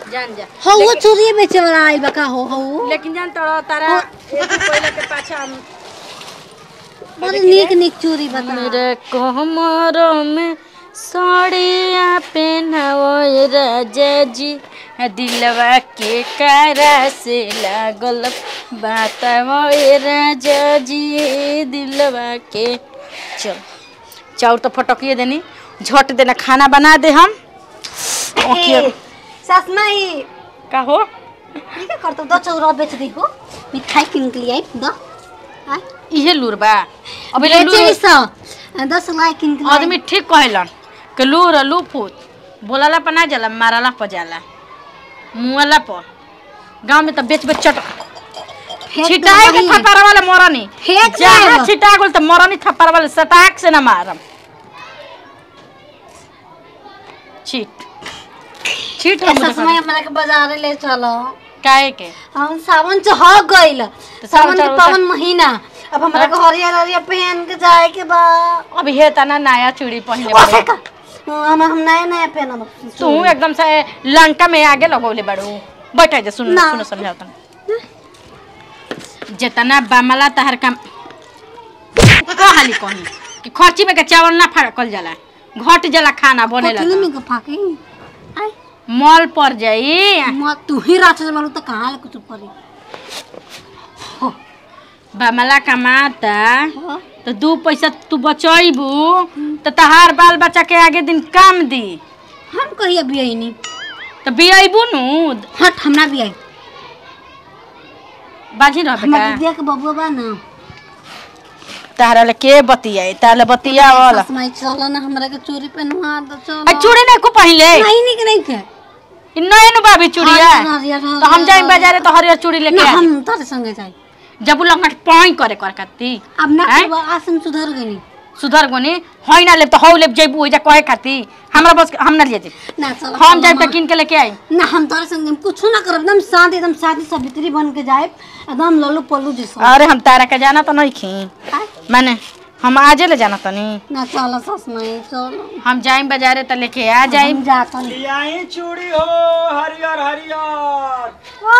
जान जा हो वो चूड़ी बेचे वाला आइल बा का हो हो लेकिन जान तोरा तारा एक दिन पहले के पाछा हम बड़ी नीक नीक चूड़ी बता मेरे कोमर में साड़िया पहनाओ राजा जी दिलवा के कारा से लागल बात राजा जी दिलवा के चल चाउर तो फटकिए देनी झट देना खाना बना दे हम ओके सास माई का हो ठीक है कर तो दो चौरा बेच दी हो मिठाई किन के लिए आई दो आय इहे लूर बा अबे बेचे लूर सौ दस लाई किन के लिए आदमी ठीक कहेलन कि लूर लूफूत बोलाला पर ना जाला माराला पर जाला मुआला पर गांव में तो बेच बेच चट फेंक छिटाए के दो थप्पड़ वाला मरनी फेंक जहाँ दो। छिटा गेल तो मरनी थप्पड़ वाले सटाक से ना मारम छीट छीट हम सास माई हमरा के बाजार ले चलो काहे के हम सावन चढ़ गइल सावन सावन के चढ़- पावन महीना अब हमरा के हरियर हरियर पहन के जाए के बा अभी हे तना नया चूड़ी पहनले ओसे बाड़ू। का हम हम नया नया पहनब तू एकदम से लंका में आगे लगौले बाड़ू बैठ जा सुन ना। सुन समझाओ तन जितना बामला तहर काम कहाली कहीं कि खर्ची में के चावल ना फड़कल जाला घट जाला खाना बने कोठली लगा में के फाके आई मॉल पर जाई म तू ही राक्षस वालू त कहाँ ले कुछ परी बामला कमाता हो तो दू पैसा तू बचैबू तो तहार बाल बच्चा के आगे दिन काम दी हम कहिया भी आई नहीं तो बियबू नु हट हमरा भी आई बाजी रह हमरा बेटा दीदिया के बबुआ बा ना तारा ले के बतियाई तारा ले बतिया वाला सास माई चलो ना हमरा के चोरी पहनवा दो चलो आ चूड़ी नहीं को पहले नहीं नहीं नहीं के इ नए नु बाबी चूड़िया हरियर, हरियर, तो हम हरियर, जाई बाजारे तो हरियर चूड़ी लेके ना आ हम तारे संगे जाई जब लंगट पॉइं करे कर कत्ती अब ना हैं? करबा, आसन सुधर गनी सुधर गोनी होई ना ले तो हौ ले जइबू ओइजा कहे खाती हमरा बस हम ना ले जाई ना चलो हम चलो, जाई माँ। त किन के लेके आई ना हम तारे संगे हम कुछ ना करब एकदम शांत एकदम शादी सावित्री बन के जाए एकदम लल्लू पल्लू जैसा अरे हम तारा के जाना तो नहीं खी आय, माने हम आजे ले जाना तनी ना चलो सास माई चलो हम जाई बाजारे त लेके आ जाई हम जाता नहीं यही चूड़ी हो हरियर हरियर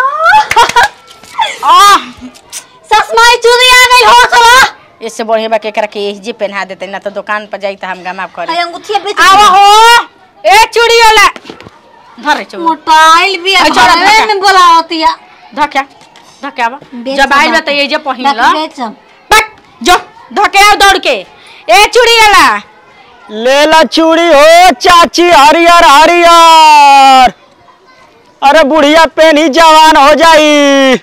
आह सास माई चूड़ी आ गई हो चलो इससे बढ़िया बा केकरा के एही जे पहना देते ना तो दुकान पर जाई त हम गमाप करे आई अंगूठिया बेच आवा हो ए चूड़ी वाला धरे चूड़ी मोटाइल भी आई, चलो, घरे धक्का। में बोलावतिया धक्या धक्या आवा बेच जब आइल बा बाकी- त ये जे पहिन बाकी ल बेचम बट जो धके आओ दौड़ के ए चूड़ी वाला लेला चूड़ी हो चाची हरियर हरियर अरे बुढ़िया पेनी जवान हो जाई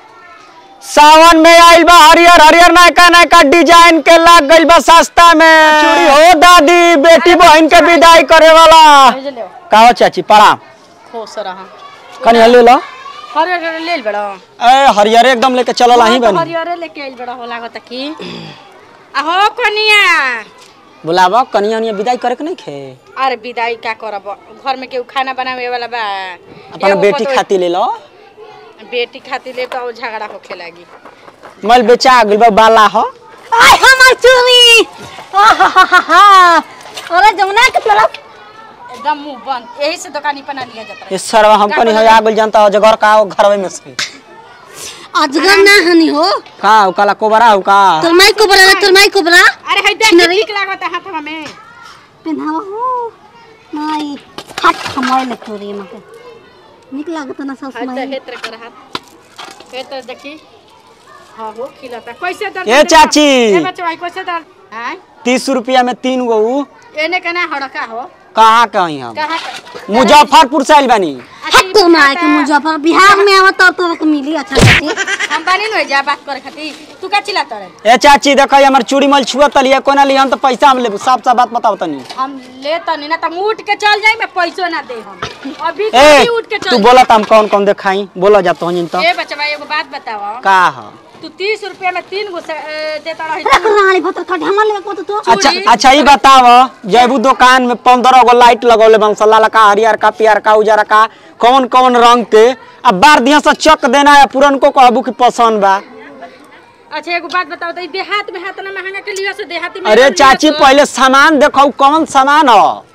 सावन में आइल बा हरियर हरियर नयका नयका डिजाइन के लाग गइल बा सस्ता में चूड़ी हो दादी बेटी बहन के विदाई करे वाला भेज ले कहो चाची प्रणाम खुश रहा कनी ले लो हरियर हरियर ले बड़ा ए हरियर एकदम लेके चलल आही बनी हरियर लेके आइल बड़ा हो लागत की आहो कनिया बुलावा कनिया उनिया विदाई करे के नहीं खे अरे विदाई का करब घर में केहू खाना बनावे वाला बा अपन एगो बेटी पतोह- खाती ले लो बेटी खातिर ले तो झगड़ा होखे लागी मल बेचा गइल बा बाला हो आय हमार चूड़ी आहाहाहा अरे जमुना के तरफ एकदम मुंह बंद यही से दुकानी पर ना लिया जाता ये सरवा हम कनी हो आ गइल जानता हो जगर का हो घरवे में से अजगर ना हनी हो का हो काला कोबरा हो का तोर माई को बरा तोर माई को बरा अरे है देख छिनरी। ठीक लागत है हाथवा में पहनावा हो माई हट हमारे ले चोरी मके निक लागत ना सास हाथ माई हेत्र कर हाथ हेत्र देखी हाँ हो खिलाता कैसे दर ए चाची। ए बच्चा भाई कैसे दर हैं तीस रुपया में तीन गो उ। एने कना हड़का हो कहाँ कहीं हम कहाँ का- मुजफ्फरपुर से आइल बानी हट तोर माई के मुजफ्फर बिहार में आवत तो तोरा के मिली अच्छा खातिर हम बानी न जा बात करे खातिर तू का चिल्ला तोरे ए चाची देखो हमर चूड़ी मल छुआ तलिए कोना लिहन तो पैसा हम लेबू साफ साफ बात बताओ तनी हम ले तनी ना तुम उठ के चल जाई मैं पैसो ना दे हम अभी ए कभी उठ के तू चल बोला हम कौन कौन देखाई बोला जा तो तो ए बच्चा भाई एगो बात बताओ का ह तू तीस रुपया में तीन गो से- ए, देता रही रख रानी भतर खट हमर ले को तो अच्छा अच्छा ई बताव जैबू दुकान में पंद्रह गो लाइट लगौले बन लाल का हरियर का पियर का उजर का कौन कौन रंग के अब बार दिया से चक देना है पुरन को कहबू कि पसंद बा अच्छा एगो बात बताओ तो ई देहात में हाथ ना महंगा के लियो से देहाती में अरे लियो चाची से- पहले सामान देखो कौन सामान हो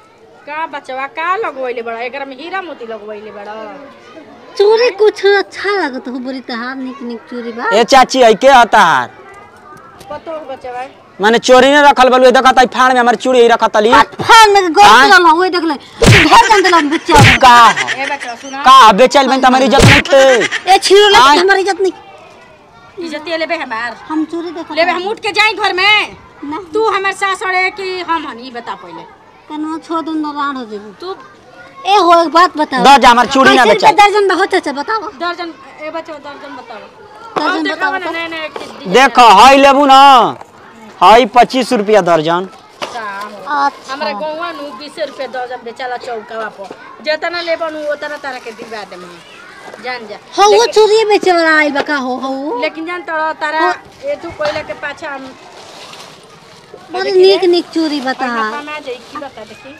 का बचवा का लगवैले बड़ा एकरा में हीरा मोती लगवैले बड़ा चूड़ी कुछ अच्छा लगत हो बड़ी तहार निक निक चूड़ी बा ए चाची है के हतार पतो बचवा माने चोरी ने रखल बलु देखत आई फाड़ में हमर चूड़ी ही रखत ली फान में गोल हाँ? चल हो देख ले घर जन दिला बच्चा बा। का ए बचवा सुना का बेचल बन त हमारी इज्जत नहीं थे ए छिरो ले हाँ? हमारी इज्जत नहीं इज्जत लेबे हमार हम चोरी देख लेबे हम उठ के जाई घर में ना तू हमार सास अड़े कि हम हनी बता पहले कनो छोड़ दो ना राण हो जेबू तू ए हो एक बात बताओ द जा हमर चूड़ी ना कैसे बेचल रुपया दर्जन बहुत अच्छा बताओ दर्जन ए बचवा दर्जन बताओ दर्जन अब देखावा बताओ ना नए नए चीज देख हई लेबू ना हई पच्चीस रुपया दर्जन हमरा अच्छा गौवा नु 20 रुपए दर्जन बेचाला चौकावा पर जेतना लेबन ओतना तारा के दिवा दे जान जा हो वो चोरी बेचे वाला आइल बका हो हो लेकिन जान तोरा तारा ए तू कोइला के पाछा हम बड़ी निक निक चोरी बता कमा जाई की बता देखी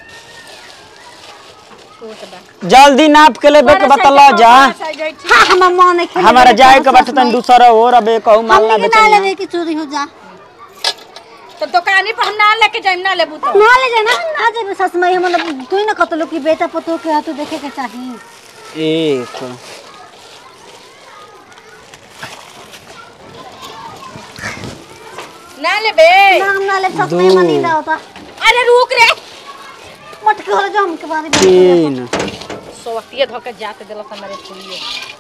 छोट बा जल्दी नाप के लेबे के बतल जा हाँ हमार मन है खेले हमारा वाला जाए के सास बाटे तन माई। दूसरा और अबे कहू माल ना हमनी के ना बेचल लेवे की चोरी हो जा तो दुकानी पर हम ना लेके जाइम ना लेबू तो ना ले जाना ना जेबे सस मई हम मतलब तू ही ना कतलो कि बेटा पतो के हाथ देखे के चाहिए एक ना लेबे ना हम ना ले सस मई मनी ना होता अरे रुक रे मटके हो जा हमके बारे में तीन सोवतिया धोके जाते देलस हमारे चुलिए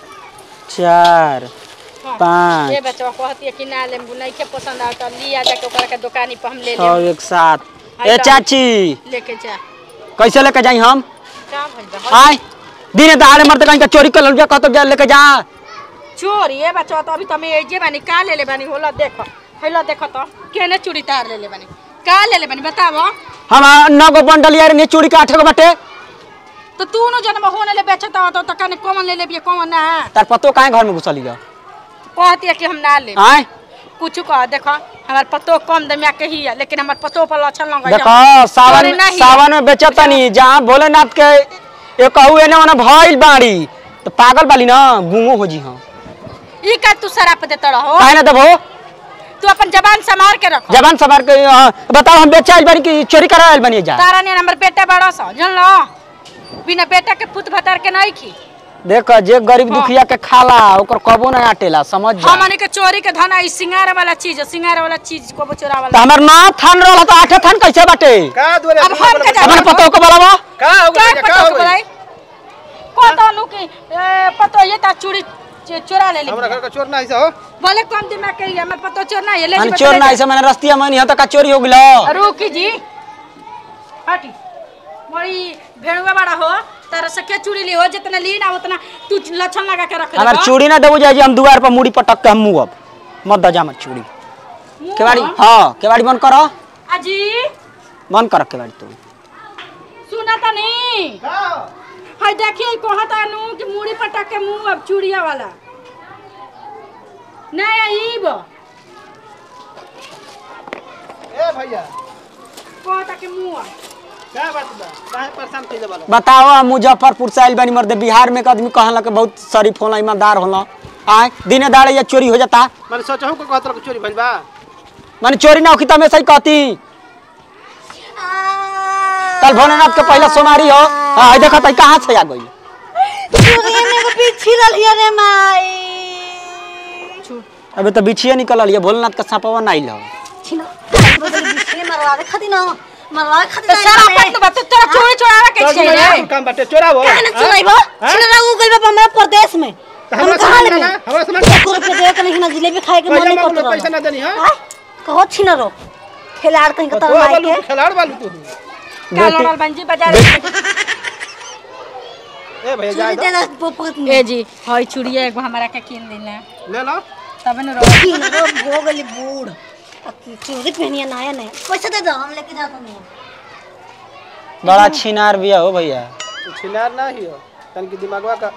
चार हाँ। पाँच ये बच्चा कहती है कि ना लेबू नहीं के पसंद आता लिया जाके ओकरा के दुकानी पर हम ले छः ले एक सात ए चाची लेके जा कैसे लेके जाई हम का भइल बा आय दिने दहाड़े मरते कहीं का चोरी कर लिया कहतो जा लेके जा चोरी ये बच्चा तो अभी तमे एजे बानी का ले ले बानी होला देखो हेला देखो तो केने चूड़ी तार ले ले बानी का ले ले बानी बतावो हम नौ गो बंडल यार ने चोरी के आठे गो बाटे तो तू न जन्म होने ले बेचता हो तो कने कौन ले लेबिए कौन ना तार पतो काहे घर में घुसली जा कहती है कि हम ना ले आय कुछ कह देखो हमार पतो कम दमिया के ही है लेकिन हमार पतो पर लक्षण लग देखो सावन में सावन में बेचता नहीं जहाँ भोलेनाथ के ये कहू एने ओने भइल बाड़ी तो पागल बाली ना गुंगो हो जी हाँ ई का तू शराब देता रहो काहे ना देबो तू अपन जबान संभाल के रखो जबान सवार के अ, बताओ हम बेचा आइल बानी कि चोरी करा आइल बानी जा तारा ने हमर बेटा बड़ा सा जान लो बिना बेटा के पुत भतार के नहीं खी देख जे गरीब दुखिया के खाला ओकर कबो ना आटेला समझ जा हमनी के चोरी के धन ई सिंगार वाला चीज है, सिंगार वाला चीज को चोरा तो वाला हमर ना थान रहल तो आठे थान कैसे बाटे का दुआरे अब हम के हमर जाने पतो को बोलावा का हो क्या गया का पता हो को गया बोलाई को तो नु की ए, पतो ये ता चोरी च- चोरा ले हमरा ली घर का चोर ना ऐसा हो बोले कम दिमाग के हमर पतो चोर ना ये ले माने जी चोर बता ना ले ऐसे मैंने रस्तिया मनी हो तो का चोरी हो गेलो रुकी जी हटी मोरी भेड़ुआ बड़ा हो तारा से के चूड़ी ली हो जितना ली ना उतना तू लक्षण लगा के रख हमार चूड़ी ना देबो जाई हम दुआर पर मुड़ी पटक के हम मुंह अब मत दजा मत चूड़ी केवाड़ी हां केवाड़ी बंद करो अजी बंद कर केवाड़ी तू सुना था नहीं का हाय देखिए कहता नु कि मुड़ी पटक के मुंह अब चूड़िया वाला नहीं आईब ए भैया कहता के मुंह का बात बा काहे परेशान कइले बालो बताओ हम मुजफ्फरपुर से आइल बानी मर्दे बिहार में एक आदमी कहला के बहुत शरीफ होला ईमानदार होला आय दिने दाड़े या चोरी हो जाता माने सोचहु को कहत रह चोरी भइल बा माने चोरी ना होखी तो हमेशा ही कहती कल भोलेनाथ के पहला सोनारी हो हाँ देखा था कहाँ से आ गई चोरी में को पीछे रलिया रे माई अबे तो बिछिए निकल लिया भोलेनाथ का सांपवा ना आइल हो छिनो पीछे मरवा दे खाती ना मरवा खाती तो सारा पट बा तो तेरा चोरी चोरावा के चोर छे में रे काम बाटे चोरावो कहना चुराइबो छिनो ना उ गइल बा हमरा प्रदेश में तो हम हमरा कहां सामान लेबे ना हमरा सामान एक रुपया दे के नहीं ना जिलेबी खाए के मन पैसा नहीं मांगलो करत पैसा ना देनी हां हां कहो छिनो रो खिलाड़ कहीं का तो तर माई बालू के खिलाड़ बालू तू का लड़ल बंजी बाजार ए भैया जा चोरी दो देना पोपत में ए जी हई चूड़िया एगो हमरा के किन दिना ले लो तब न रो छिनो रो हो गली बूढ़ अक्की चोरी पहनिया नया नया पैसा दे दो हम लेके जाता नहीं बड़ा छिनार बिया हो भैया तू छिनार ना हियो तन की दिमागवा का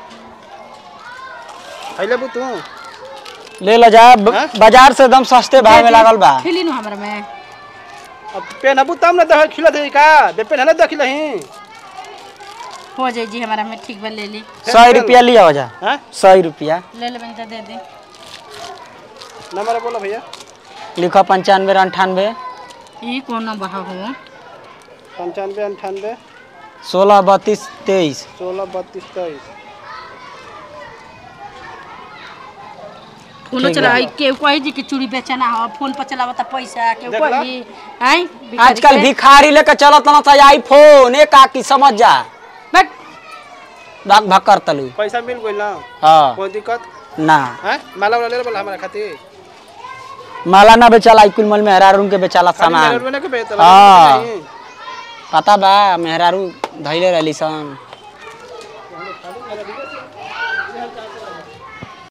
खैले बु तू ले लो जा ब- हाँ? बाजार से एकदम सस्ते भाव में लागल बा खिली नु हमरा में अब पेनबू तब ना दे खिला दे का बे पेन ना देखिलही हो जाई जी हमरा में ठीक बा ले ली सौ रुपया लिया हो जा हां सौ रुपया ले ले बंजा दे दे नंबर बोलो भैया लिखो पंचानवे अंठानवे ई कौन बहा हो पंचानवे अंठानवे सोलह बत्तीस तेईस सोलह बत्तीस तेईस फोनो ठीक चला बा। के कही जी कि चूड़ी बेचना हो फोन पर चलावता पैसा के देख ला। कही आई आजकल भिखारी लेके चलत ना था आईफोन एक आकी समझ जा बट भाग भक्कर तलू पैसा मिल गई ना हाँ कोई दिक्कत ना हैं माला वाला ले बोला हमारा खातिर माला ना बेचाला आई कुल मल मेहरारू के बेचाला खाली सामान मेरे रुपये ना के बेचता हाँ। नहीं पता बा मेहरारू धैले रहली सन